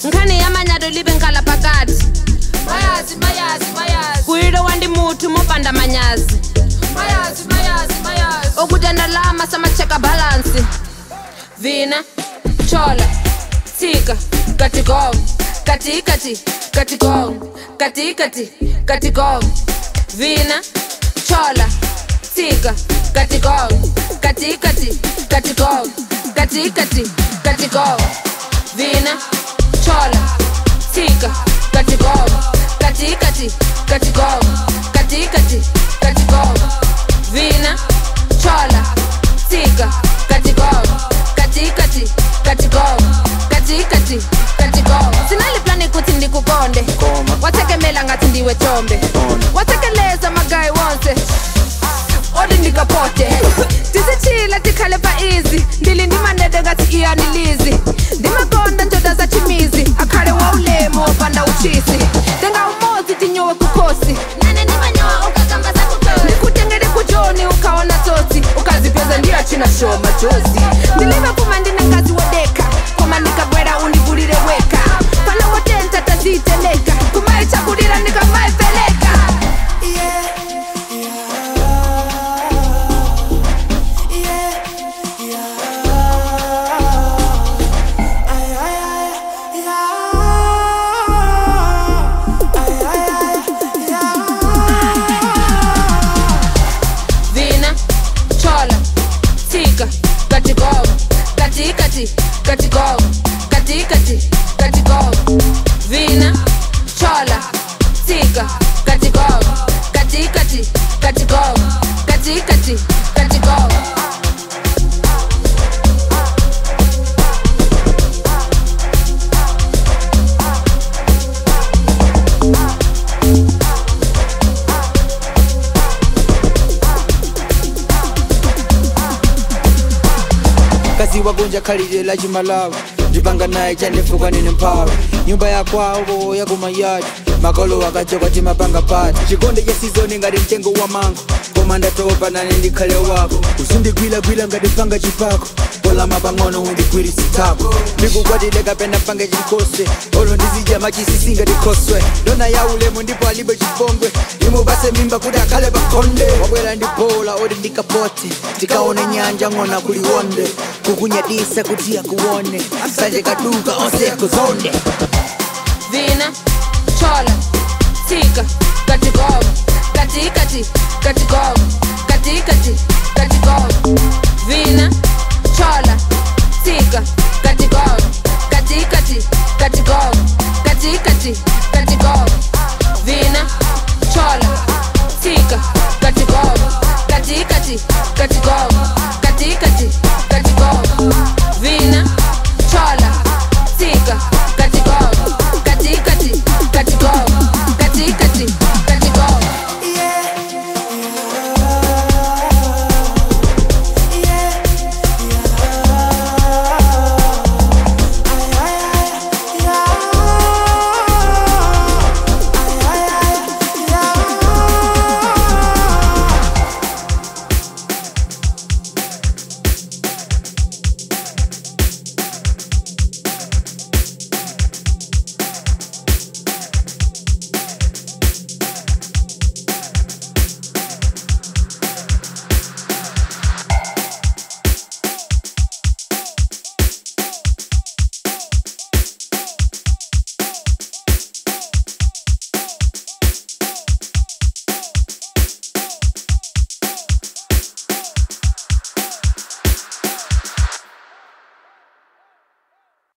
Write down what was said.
nkhani ya manyalo live nkhala phakathi mayazi mayazi mayazi kuyilo wandi muthu mopanda manyazi mayazi mayazi mayazi okutenda lama samacheka balansi vina chola tsika katigong katikati katigong katikati katigong vina chola tsika katigong katikati katigong katikati katigong vina chola tsika katigong katikati katigong katikati katigong vina chola tsika katigong katikati katigong katikati katigong sinaliplani kuti ndikukonde watekemela ngati ndiwe chombe watekeleza magayi wonse odi ndikapote tisichila tikhale pa izi ndili ndimanede ngati iyanilizi ndimakonda ndoda za chimizi akhale wa ulemu wopanda uchisi tenga umodzi tinyowe kukhosi nane ndimanyowa ukakamba zakukhosi ndikutengere kujoni ukaona tsotsi ukazipeza ndiyachina show majozi ndilive kuma ndine ngazi wodeka koma ndikabwera undivulire weka pana wotenta taziteleka kumaichakulira ndikamaiveleka vina chola tsika katigong katikati katigong katikati katigong vina chola tsika katigong katikati katigong katikati katigong kazi wagonja khalidwe la chimalawi ndipanga naye chandifuka nine mphawi nyumba ya kwawo yakumayadi makolo akachoka timapanga pati chikonde cha sizoni ngati mtengo wa mango koma ndatopa nane ndikhale wako uzindigwilagwila ngati panga chipako kolama pang'ono undigwirisitako ndikukwatile kapena pange chikose olo ndizidya machisisi ngati khoswe ndona ya ulemu ndipo alibe chipongwe imupase mimba kuti akhale pakhonde wabwera ndi bola oti ndikapote tikaone nyanja ng'ona kuliwonde kukunyadisa kuti akuone sanje kaduka onse akuzonde vina chola tsika katigong katikati katigong katikati katigong vina chola tsika katigong katikati katigong katikati katigong vina